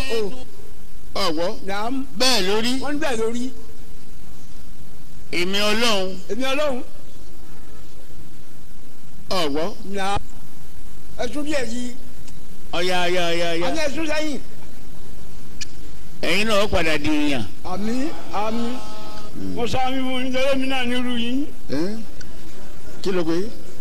ọ̀wọ́ nàám bẹ́ẹ̀ lórí wọ́n ń bẹ̀ lórí èmi ọlọ́run èmi ọlọ́run ọ̀wọ́ nàám ẹtún díẹ̀ yìí ọ̀yà ọ̀yà ọ̀yà ọ̀yà àní ẹtún sẹ́yìn ẹ̀yin náà ó padà di èèyàn. àmì àmì mo sọ àmì fún yín tẹ́lẹ̀ mi náà nírú yín Ẹ́n? kí ló pé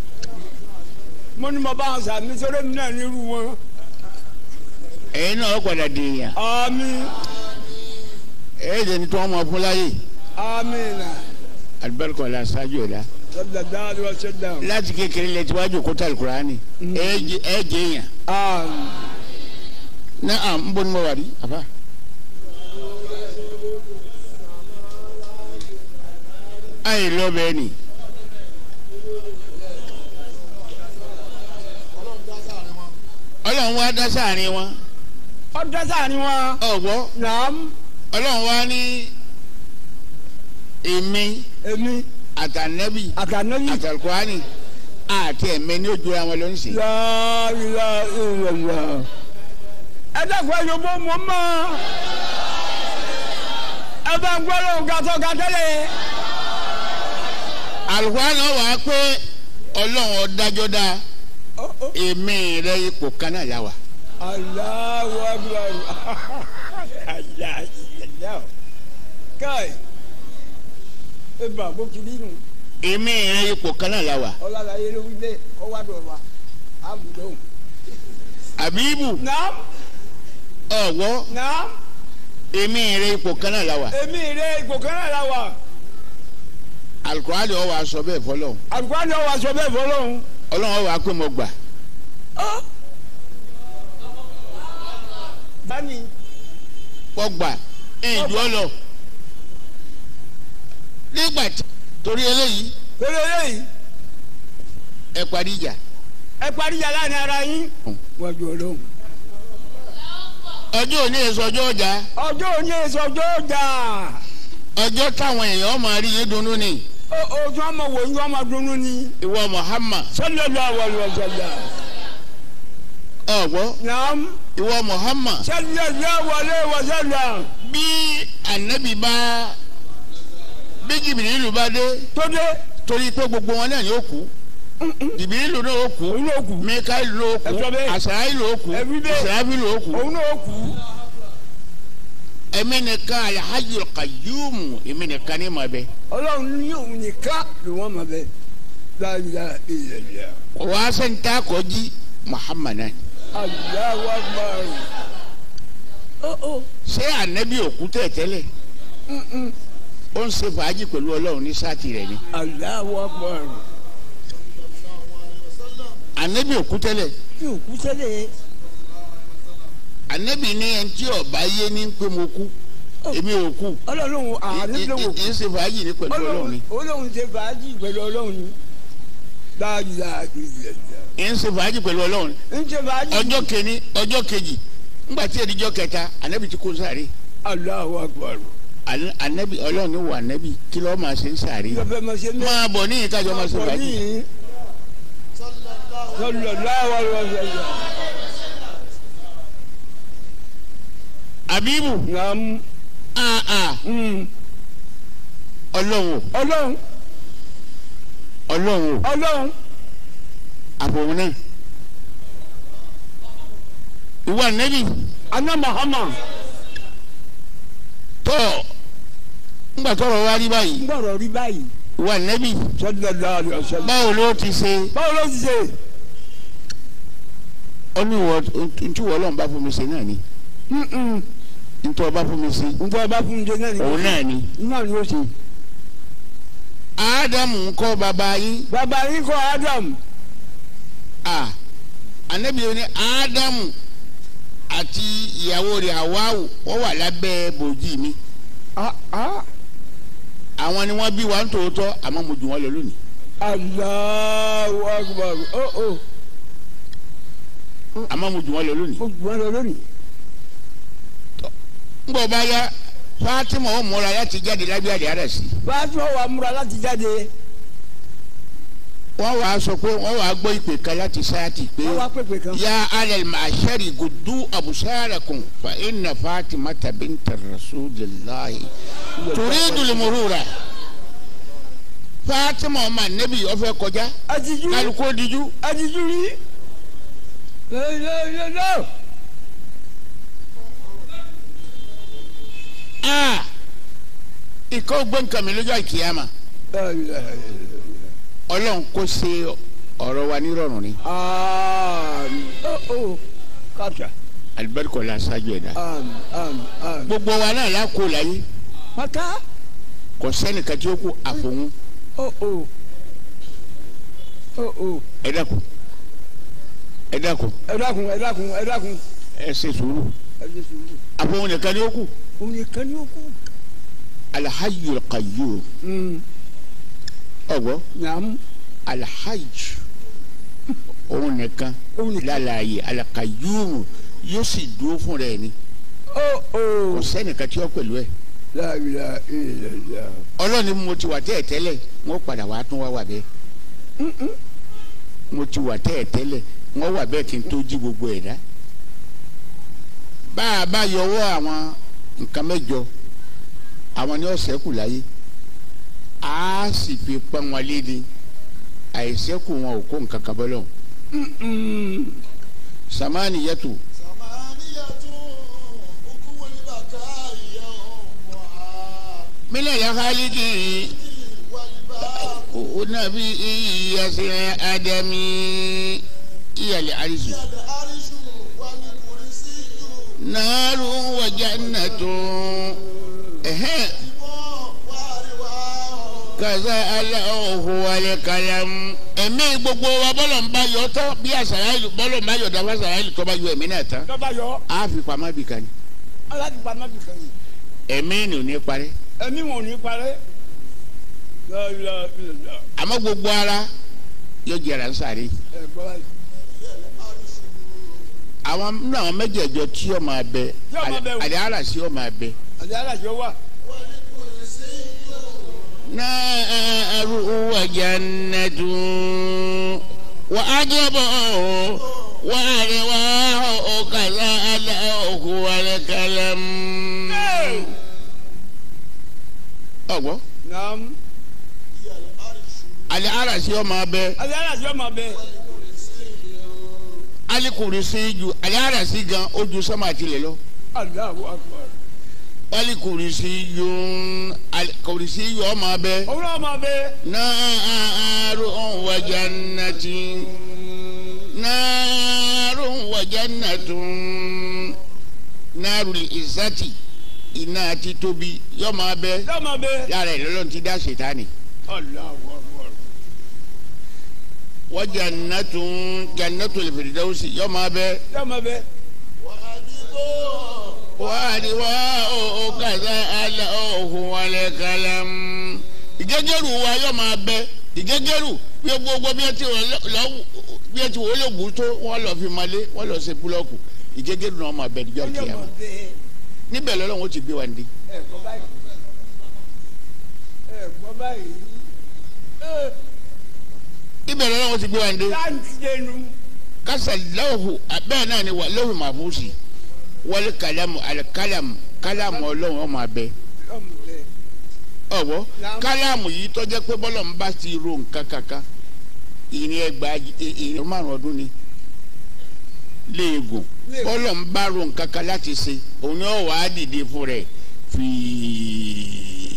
mo ní mo bá wọn sàmì tẹ́lẹ̀ mi náà nírú wọn ẹ̀yin náà ó padà di èèyàn. àmì ẹ̀ẹ́dẹ̀ ni tí wọ́n mọ̀ fún láyè àmì nà alibarika ọ̀la ṣáájú ọ̀la sọdọ dáadọ wá sọdọ láti kékeré lẹ ti wájú kótó alukurani ẹ̀ẹ́dẹ̀ èèyàn àmì ní à ń bọ́ ní mo wà rí àbá. ayé lọ bẹ́ẹ̀ ni ọlọ́run wá dá sáàrin wọn ọdọ sáà ni wọn ọ̀gbọ́ nàám ọlọ́run wá ní èmi èmi àtànẹ́bì àtànẹ́bí àtàlùkùránì àti ẹ̀mẹ́ ní ojú àwọn ló ń sè. láàrínlá ìrọ̀lá ẹ dẹ́kun ẹ yóò bó mọ́ mọ́ ẹ bá ń gbọ́dọ̀ gàtọ̀ gàtẹ́lẹ̀ àlùkùránì wà á pé ọlọ́run ọ̀dájọ́ dá èmi rẹ ipò kan náà yà wá. Allahu akbar aláàlá káì ẹ bá bó ti rí nù èmi rẹ ipò kan náà yà wá. ọlọ́lá yẹn ló wí lé ọwádùn ọba àbùdó. àbíbù nàám ọ̀wọ́ nàám èmi rẹ ipò kan náà yà wá. èmi rẹ ipò kan náà la wà àlùkùránì ọ̀ wà sọ bẹ́ẹ̀ fọlọ́run àlùkò ni ọwọ́ aṣọ bẹ́ẹ̀ fọlọ́hún. ọlọ́run wà á pé mo gbà. báni mo gbà ẹ̀yìn jù ọ lọ. nígbà tí torí eléyìí pẹ̀lú eléyìí ẹ parí ìjà. ẹ parí yàrá ní ara yín. wọ́n jọ lóhùn. ọjọ́ òní èso ọjọ́ ọjà ọjọ́ òní èso ọjọ́ ọjà ọjọ́ táwọn èèyàn máa rí yín dunnú ni ojú ọmọ wò ń ọmọ dunu ni. ìwọ Muhammad sallallahu alaihi wasallam. ọ̀gbọ́ naam ìwọ Muhammad sallallahu alaihi wasallam. bí anabi bá bí jìbìrìlù bá dé tó dé torí pé gbogbo wọn náà yóò kú jìbìrìlù náà ó kú òun náà kù mikael ló kú Ẹ sọ bẹ́ẹ̀. asaraili ló kú Ẹ wí bẹ́ẹ̀. israfi ló kú òun náà kù. ẹ̀mí nìkan alhajjul qayyum ẹ̀mí nìkan ní ma bẹ ọlọ́run ní òun nìkan ló wọ́n mọ̀ bẹ́ẹ̀. la ilaha illallah. wàá sẹ́ńtà kọjí Muhammad náà Allahu akbar. ó ó ṣé anabi òkú tẹ̀tẹ́lẹ̀ ó ń ṣe fàájì pẹ̀lú ọlọ́run ní sáàtì rẹ̀ ni Allahu akbar. anabi òkú tẹ́lẹ̀ kí òkú sẹ́lẹ̀ anabi ní ẹni tí ọba yé ní pé mo kú èmi ò kú ọlọ́run àánú ló wò ń ṣe fàájì ní pẹ̀lú ọlọ́run ni ọlọ́run ṣe fàájì pẹ̀lú ọlọ́run ni. la ilaha illallah. ń ṣe fàájì pẹ̀lú ọlọ́run ń ṣe fàájì. ọjọ́ kẹni ọjọ́ kejì ńgbà tí èdìjọ́ kẹta anabi ti kó sáré Allahu akbar. Ana- anabi ọlọ́run ní wọ anabi kí lọ́ọ́ máa ṣe ń sáré yóò fẹ́ máa ṣe ní. máa bọ̀ ní ìkájọ́ máa ṣe fàájì ní. sallallahu alaihi wasallam. abibu naam. aa mm. ọlọ́run o ọlọ́run ọlọ́run o ọlọ́run àbòrún náà ìwọ anabi aná Muhammad tọ́ ńgbà tọrọ wá rí báyìí ń gbọ́dọ̀ rí báyìí. ìwọ anabi sallallahu alaihi wasallam. báwo ló ti ṣe báwo ló ti ṣe. ó ní ìwọ ntí ìwọ ọlọ́run bá fún mi ṣe náà ni ntí ọba fún mi ṣe nǹkan ọba fún mi jẹ náà ni. òun náà ni náà ni ó ṣe. ádámù ńkọ́ bàbá yín bàbá yín kọ́ Adam. a anabi yóò ní ádámù àti ìyàwó rẹ̀ àwáwù wọ́n wà lábẹ́ bòjì mi ah ah. àwọn ni wọ́n bí wa ń tòótọ́ àmọ́ mo jù wọ́n lọ lónìí Allahu akbar. ó ó. àmọ́ mo jù wọ́n lọ lónìí. ó jù wọ́n lọ lónìí. ńgbọ́ bá yá Fatima ó múra láti jáde lábẹ́ àdé àdà sí báyọ̀ wà múra láti jáde. wọ́n wàá sọ pé wọ́n wàá gbọ́ ìpè kan láti sáàtì pé wọ́n wá pèpè kan. ya alal ma'ashari gudu abusarakum fa inna fatimata binta rasulillahi turidu limurura fatima ọmọ anabi ọfẹ kọjá àtijú kálukú díjú àtijú rí. lọ́lọ́lọ́lọ́. aa ìkọ́ gbọ́nkànmí lójú àkìyàmà ọlọ́run kò ṣe ọ̀rọ̀ wa nírọ̀rùn ni àmín ó kàtà alibarika la ṣáájú ẹ̀dá àmín àmín àmín. gbogbo wa náà la kó láyé pátá kò sẹ́nìkan tí ó kú àfọ̀hún ó ó ó ó ẹ dákun ẹ dákun ẹ dákun ẹ dákun ẹ dákun ẹ ṣe sùúrù ẹ ṣe sùúrù. àfọ̀hún nìkan ni ó kù òun nìkan ni ó kú. alhayyul qayyum ọgbọ nyàmú alhajj òun nìkan òun nìkan. lálàyé alakayyum yóò sì dúró fún rẹ̀ ni ó ó kò sẹ́nìkan tí ó pẹ̀lú ẹ̀ láàbìlà ìlàlá. ọlọ́ni mo ti wà tẹ́ẹ̀ tẹ́lẹ̀ wọ́n padà wá tún wá wà bẹ́ẹ̀ mo ti wà tẹ́ẹ̀ tẹ́lẹ̀ wọ́n wà bẹ́ẹ̀ kí n tó jí gbogbo ẹ̀ dá bá a bá yọwọ́ àwọn nǹkan mẹ́jọ àwọn ni ó ṣẹ́kù láyé a sì fi pọ́n wọn léde àìsẹ́kù wọn ò kó nǹkan kan bọ́lọ̀ samani yẹtu mílẹ̀ yakaliki nabi iyase adami iyali arisu naaru wa jannatu ẹhẹn kaza alahu wale kalam ẹ̀mí gbogbo wa bọ́lọ̀ ń bá yọ tán bí àṣàrà ìlú bọ́lọ̀ ń bá yọ dáfà àṣàrà ìlú tó bá yọ ẹ̀mí náà tán lọ́ba yọ á fi pamọ́ bì kan ni aláàdì pamọ́ bì kan yìí. ẹ̀mí ni ò ní parí ẹ̀mí wọn ò ní parẹ́. láàbìlà ìlàlá. àmọ́ gbogbo ara yóò jẹrà ń sáré ẹ gbọ́ báyìí. àwọn nínú àwọn mẹ́jẹ̀ẹ̀jọ tí yóò máa bẹ Yóò máa bẹ o. àdé ara sí yóò máa bẹ. àti alájọ wà. نار وجنة وأجبه وأرواح كذا الأوك والكلم ọgbọ naam. ali arasi ọmọ abẹ àti alájọ máa bẹ. alikuri si ju ali arasi gan ojú sọmọ àtìlẹ lọ Allahu akbar. alikuri si ju alikuri si ju ọmọ abẹ òun náà máa bẹ. naaru wajannati naaru wajannatun naaru li izati iná àti tóbi yọ máa bẹ yóò máa bẹ. yàrá ìlọlọ́n ti dá ṣètánì Allahu akbar. wa jannatun jannatul firdausi yọ máa bẹ yóò máa bẹ. wàhálì wà ó kàdá àlà òhun wàlẹ̀ kàlám. ìgẹ́gẹ́rù wa yọ máa bẹ ìgẹ́gẹ́rù bí gbogbo bí ẹ ti wọ lọ bí ẹ ti wọ lóògùn tó wọ́n lọ fi malé wọ́n lọ ṣe búlọ́ọ̀kù ìgẹ́gẹ́rù náà máa bẹ níjọ́ yóò kìíyàmá máa bẹ. níbẹ̀ lọ́lọ́run ó ti gbé wa ní. ẹ gbọ́ báyìí. ẹ gbọ́ báyìí. ẹ níbẹ̀ lọ́lọ́run ó ti gbé wa ní. láǹtí dẹnu. kásá lọ́hùn bẹ́ẹ̀ náà ni wà lọ́hùn màfúsì wọlé kàlámù àlùkálàmù kálàmù ọlọ́run ó máa bẹ. yóò máa bẹ. ọ̀wọ́ Naam. kálámù yìí tọ́jẹ́ pé bọ́lọ̀ ń bá ti ro nǹkan kankan ìrìn ẹgbàá ìrìn márùn ọdún ni léegun Léegun. bọ́lọ̀ ń bá ro nǹkan kan láti ṣe òun yóò wá dìde fún rẹ̀ fìí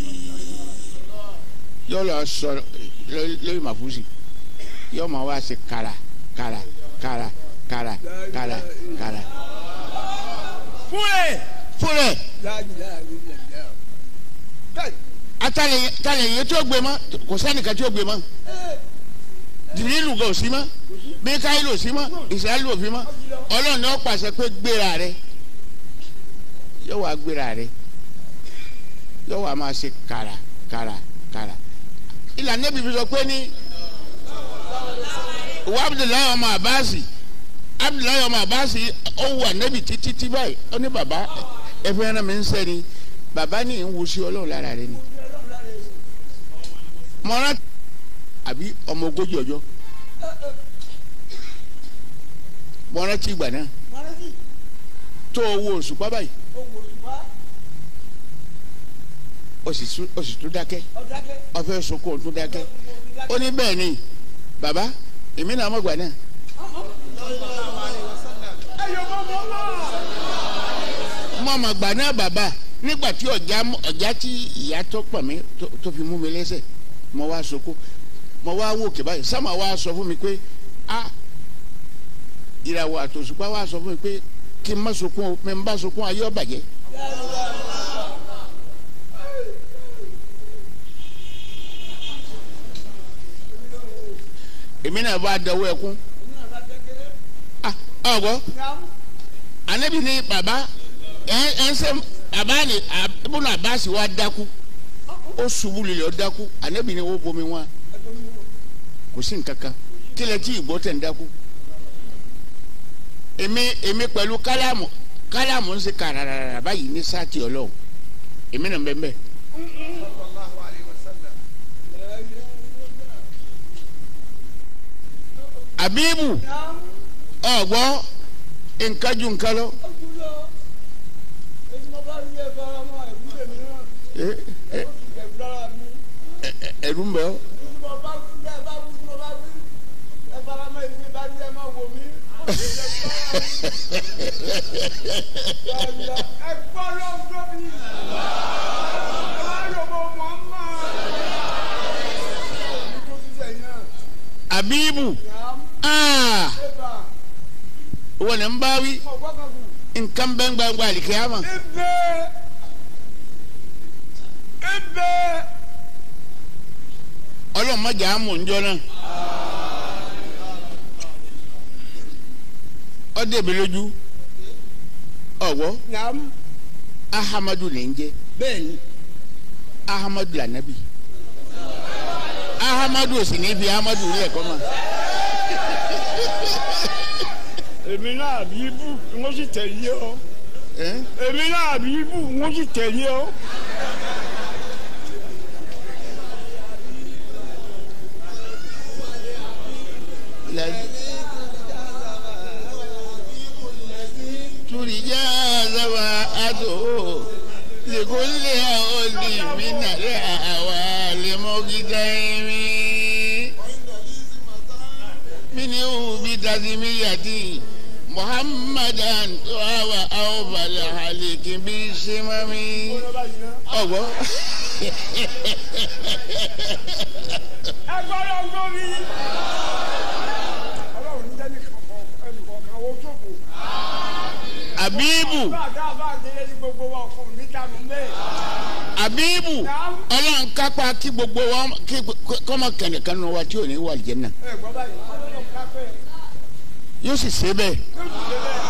yóò lọ sọ ló- lórí màfúsì yóò máa wá ṣe kàrà kàrà kàrà kàrà kàrà kàrà fúnẹ̀. fún rẹ̀ láàbìlà ìlàlá. káì. atalẹ̀ talẹ̀ yẹn tí ó gbé mọ́ kò sẹ́nìkan tí ó gbé mọ́ dìrìlù gò sí mọ́ mikaelu sí mọ́ israẹli ò fi mọ́ ọlọ́run náà pàṣẹ pé gbéra rẹ yóò wá gbéra rẹ yóò wá máa ṣe kàrà kàrà kàrà ìlànà ibi fi sọ pé ní ìwà abdullahi ọmọ abasi abdullahi ọmọ abasi ó wà nẹ́bi títí tí báyìí ó ní bàbá ẹ fẹ́ rán mi ń sẹ́ni bàbá ní ń wusi ọlọ́run lára rẹ ni mọ́ra àbí ọmọ ogójì ọjọ́ mo rántí ìgbà náà tó owó oṣù pa báyìí ó sì tún- ó sì tún dákẹ́ ó fẹ́ sunkún ó tún dákẹ́ ó ní bẹ́ẹ̀ ni bàbá èmi náà mọ̀ gbà náà mo mọ̀ gbà náà bàbá nígbà tí ọ̀já ọ̀já tí ìyá tó pọ̀ mí tó- tó fi mú mi lẹ́sẹ̀ mo wá sunkún mo wá wò kí báyìí sáma wá sọ fún mi pé a ìràwọ̀ àtòṣùpá wá sọ fún mi pé kí n má sunkún o mi n bá sunkún ayé ó bàjẹ́. èmi náà bá dọwọ́ ẹkún ah ọ̀gbọ́ anabi ni baba ẹ ẹ ń sẹ baba ni ibùdó abasi wa dákú ó ṣubú lulẹ̀ ó dákú anabi ni ó bomi wọn kò sí nǹkankan kílẹ̀ tí ìgbọ́ tẹ̀ ń dákú èmi èmi pẹ̀lú kálámù kálámù ń ṣe kàràràrà báyìí ní sáàtì ọlọ́run èmi nà ń bẹ́ẹ̀ bẹ́ẹ̀. abibu ọgbọ nǹkan ju nǹkan lọ ẹ ẹ ẹ ẹrù ń bẹ ọ abibu aa wọn ni n bá wí nǹkan bẹ́ẹ̀ gbangba àlìkíyàmà ọlọ́run má jà á mọ̀ njọ́ náà ọ dẹ̀bi lójú ọ̀wọ́ ahamadu lè ń jẹ́ bẹ́ẹ̀ni ahamadu lànàbì ahamadu ò sì ní fi ahamadu rí ẹ̀kọ́ mọ́ èmi náà bí ibù wọ́n sì tẹ̀lé ọ ẹ́ èmi náà bí ibù wọ́n sì tẹ̀lé ọ. turija zaba ato lekolle aoli minare awa lemogitaimi mini ubi tazimiyati muhammadan awa awbal haliki bi simami ọgbọ ẹ gbọ́dọ̀ gbórí. ọlọ́run ní jẹ́ni ẹnìkọ̀ọ̀kan wo jókòó. abibu bá a dá a bá a délé ní gbogbo wa ọkùnrin níta nù mẹ́ẹ̀. abibu ọlọ́run kápá kí gbogbo wa kí kọ́mọ kẹ̀nìkan nù wa tí ò ní wà jẹ́ náà ẹ gbọ́ báyìí ọlọ́run kápẹ́ yóò sì ṣe bẹ́ẹ̀. yóò sì ṣe bẹ́ẹ̀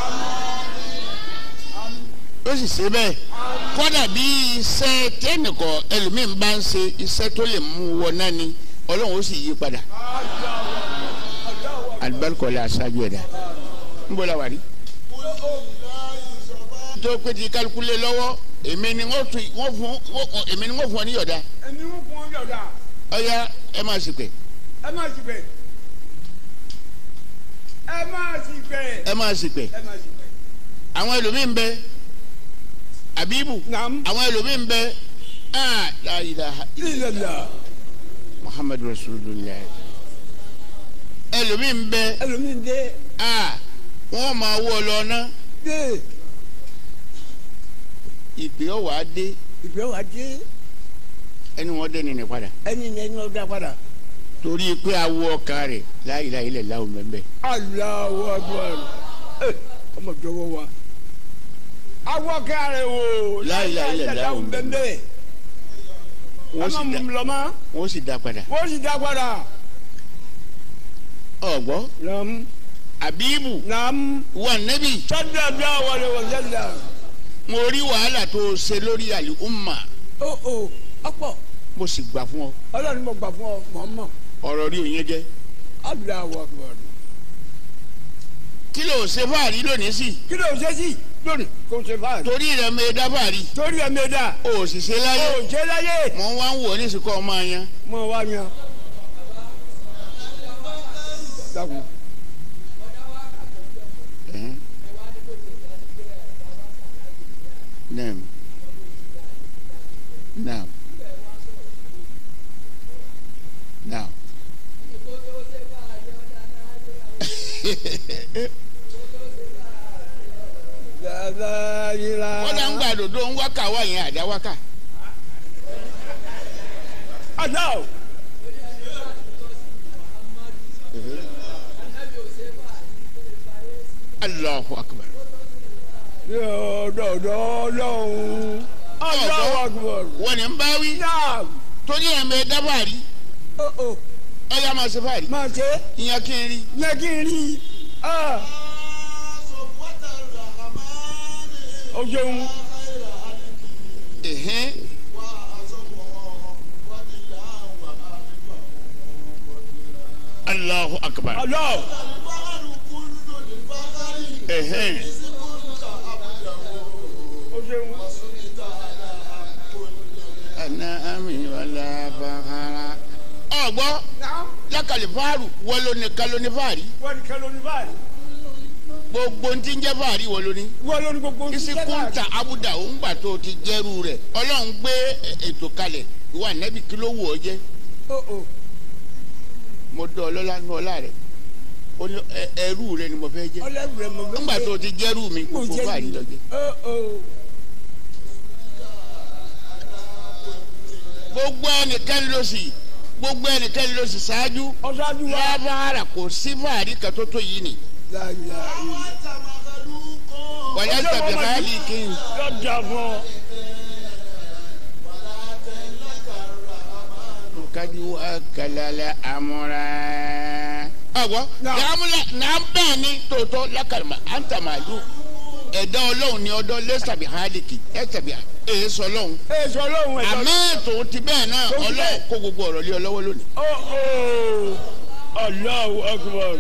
àmì ó sì ṣe bẹ́ẹ̀ kọ́dà bí iṣẹ́ tẹ́nìkọ̀ ẹlòmíín bá ń ṣe iṣẹ́ tó lè mú wọ náà ni ọlọ́run ó sì yí padà alibarikọ̀lẹ̀ aṣáájú ẹ̀dá ń bọ̀ la wà rí. tó pé ti kálukú lé lọ́wọ́ èmi ni wọ́n tún wọ́n fún wọ́n- èmi ni wọ́n fún ọ ní yọ̀dá ẹni wọ́n fún ọ yọ̀dà ọ̀ya ẹ máa sì pé ẹ má sì bẹ̀ ẹ má sì bẹ̀ ẹ máa sì pé ẹ má sì bẹ̀. àwọn ẹlòmíín bẹ abibu Naam. àwọn ẹlòmíín bẹ ah la ilaha ilẹ̀lá muhammadu rasulillah ẹlòmíín bẹ ẹlòmíín dé ah wọ́n máa wọ́ ọ lọ ná dé ìpè ọ̀wà á dé ìgbẹ́ wa dé ẹni wọ́n dé nìyẹn padà ẹni ní ẹni ọ̀dà padà. torí pé awọ ọkàn rẹ̀ la ilaha illallah mẹ́mbẹ́ Allahu Akbar ẹ ọmọ jọ̀wọ́ wa. awọ kẹrẹ wo La ilaha illallah bẹ́ẹ̀ wọ́n sì ọmọ dá mùlọ́mọ́ wọ́n sì dá padà wọ́n sì dá padà. ọ̀gbọ́ nam abibu nam wà nẹ́bí sọ́dọ̀ bí àwọn ọ̀rẹ́ wọ̀ sẹ́dá. mo rí wàhálà tó o ṣe lórí àlè umma o o ọ̀pọ̀ mo sì gbà fún ọ ọlọ́run mo gbà fún ọ mọ̀ọ́mọ̀ ọ̀rọ̀ rí òyìn jẹ́ Allahu Akbar. kí ló ṣe fáàrí lónìí sí kí ló ṣe sí lónìí kò ṣe báyìí. torí rẹ̀ mi dá fáàrí torí ẹ̀ mi dà o ò sì ṣe láyé o ṣe láyé mọ̀ ń wá ń wò ní ìsìnkú ọmọ yẹn mọ̀ wá yan. dàkún. ẹ̀hẹ́n. naam naam naam. Dada yira. wọ́n dá ń gbà dòdò ń wákà wá yẹn àdá wákà. Ada o. Allahu akbar. Yóò dọ̀dọ̀ lọ́hùn. Allahu akbar. wọ́n ní ń bá wí Naam. torí ẹ̀ ń bẹ dábàárí O o. ọ̀yà máa ṣe fàárí Máa ṣe. ìyẹn kí n rí. Yẹ kí n rí. Ah. O ṣeun. ẹ̀hẹ́n. Allahu akbar. Allah. ẹ̀hẹ́n. O ṣeun. ana ami wala bahara. ọgbọ́ Naam. lákàlì fáàrù wọlé ní kálóní fáàrí Wọ́n ní kẹ́lọ́ ní báyìí. gbogbo ntí ń jẹ́ fáàrí wọlé ní. Wọ́n ló ní gbogbo ohun tí isi jẹ́ kunta abuda òun gbà tó ti jẹ́rú rẹ̀ ọlọ́run gbé ètò kalẹ̀ ìwà nẹ́bí kí ló wù ọ́ jẹ́ O o. mo dán ọlọ́lá nú ọlá rẹ̀ ó ní ẹ- ẹrú rẹ̀ ni mo fẹ́ jẹ́ Ọlẹ́rù rẹ̀ mọ̀ nígbà tó ti jẹ́rú mi Mo gbogbo jẹ́ fáàrí lọ jẹ́ O o. gbogbo ẹnikẹ́ni ló sì gbogbo ẹnikẹ́ni ló sì ṣáájú Ọ̀ṣáájú wa. lábára kò sí fáàrí kan tó tó yìí ni Láyé ayé. wàlẹ́ Ọjọ́ tàbí ìwọ́n máa káàlì kí n. Yóò jà fún ọ. kadu akalala amúra. ọ̀gbọ́n Náà. yàmúlẹ̀ náà bẹ́ẹ̀ ni tòótọ́ lákàlùmọ̀ à ń tàmàlú ẹ̀dá ọlọ́run ni ọdọ́ lẹ́sàbí hálìkì ẹ̀sàbí èso ọlọ́run. Ẹ sọ lóhùn ẹ̀ àmì ètò ti bẹ́ẹ̀ náà Tó ti ọlọ́run bẹ́ẹ̀. kó gbogbo ọ̀rọ̀ lé ọ lọ́wọ́ lónìí. O o. Allahu akbar.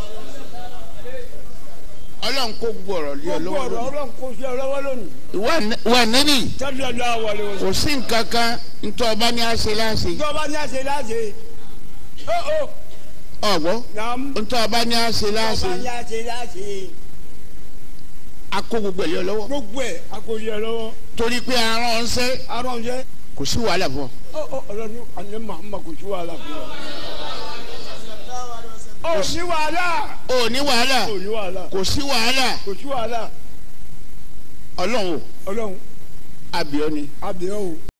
ọlọ́run kó gbogbo ọ̀rọ̀ lé ọ Gbogbo lọ́wọ́ ọ̀rọ̀ lónìí. ọlọ́run kò sí ọ lọ́wọ́ lónìí. wà nẹ́bí Tẹ́lẹ̀ ọ̀dọ́ àwọlé wọn. kò sí nǹkan kan ntọ́ ọba ní àṣẹ láṣẹ. Ìjọba ní àṣẹ láṣẹ. O o. ọ̀gbọ́n Nàám. ntọ́ ọba ní àṣẹ láṣẹ. Ìjọba ní àṣẹ láṣẹ. a kó gbogbo ẹ̀ lé ọ lọ́wọ́. Gbogbo ẹ̀ a kò sí ọ lọ́wọ́. torí pé aràn ọ̀sẹ́ Arọ̀ ń jẹ́. kò sí wàhálà fún ọ. O o ọlọ́run àní Màhámà kò sí wàhálà fún ọ. O ní wàhálà. o ní wàhálà O ní wàhálà. kò sí wàhálà Kò sí wàhálà. ọlọ́run o Ọlọ́run àbíọ́ ni àbẹ̀wò.